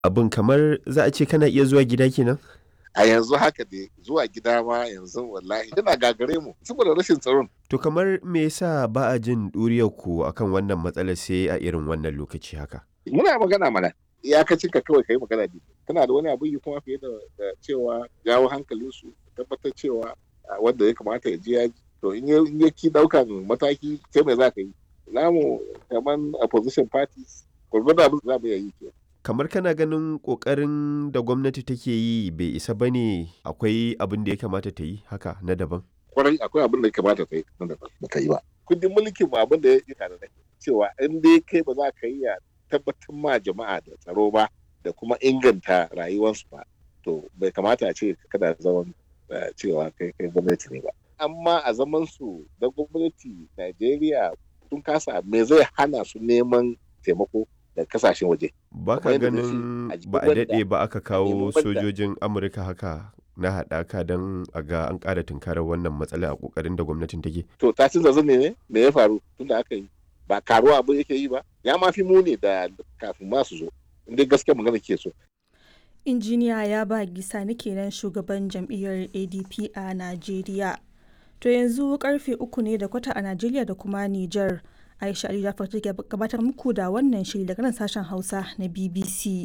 Abin kamar za a ce kana iya zuwa gida kenan? a yanzu haka dai zuwa gida ma yanzu wallahi yana gagare mu saboda rashin tsaron To kamar me yasa ba a jin ɗuriyar ku akan wannan matsalar sai a irin wannan lokaci haka? muna magana mana iyakacin ka kawai kai magana ne kana da wani abu yi kuma fiye da da cewa jawo hankalinsu tabbatar cewa a, wanda ya kamata ya je ya ji to in ya in ya ki daukan mataki sai mai za ka yi namu kaman opposition parties gwargwado abin da za mu iya yi ke Kamar kana ganin ƙoƙarin da gwamnati take yi bai isa ba ne akwai abin da ya kamata ta yi haka na daban? kwarai akwai abin da ya kamata ta yi nan da ba ta yi ba kundin mulkin mu abin da ya yi tare da cewa in dai kai ba za ka yi ya tabbatar ma jama'a da tsaro ba da kuma inganta rayuwarsu ba to bai kamata a ce kada zaman eh, cewa kai kai gwamnati ne ba amma a zaman su da gwamnati Najeriya sun kasa me zai hana su neman taimako da kasashen waje Ba ka Kamar yadda na ce, ganin a jikin ba a banda- daɗe ba aka kawo nemi banda. sojojin Amurka haka na haɗaka don a ga an ƙara tunkarar wannan matsala a ƙoƙarin da gwamnatin take. to ta canza zane ne me ya faru tunda aka yi ba karuwa abin yake yi ba ya ma fi muni da kafin ma su zo in dai gaskiya magana ke so injiniya ya ba gisa ni kenan shugaban jam'iyyar adp a najeriya to yanzu karfe uku ne da kwata a najeriya da kuma niger aisha ali jafar take gabatar muku da wannan shiri daga nan sashen hausa na bbc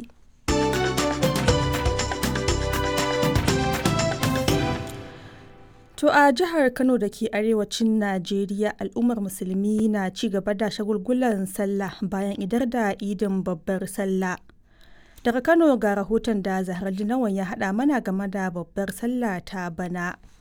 To a jihar Kano da ke arewacin Najeriya al'ummar musulmi na ci gaba da shagulgulan sallah bayan idar da idin babbar sallah. Daga Kano ga rahoton da Zahar Linawan ya haɗa mana game da babbar sallah ta bana.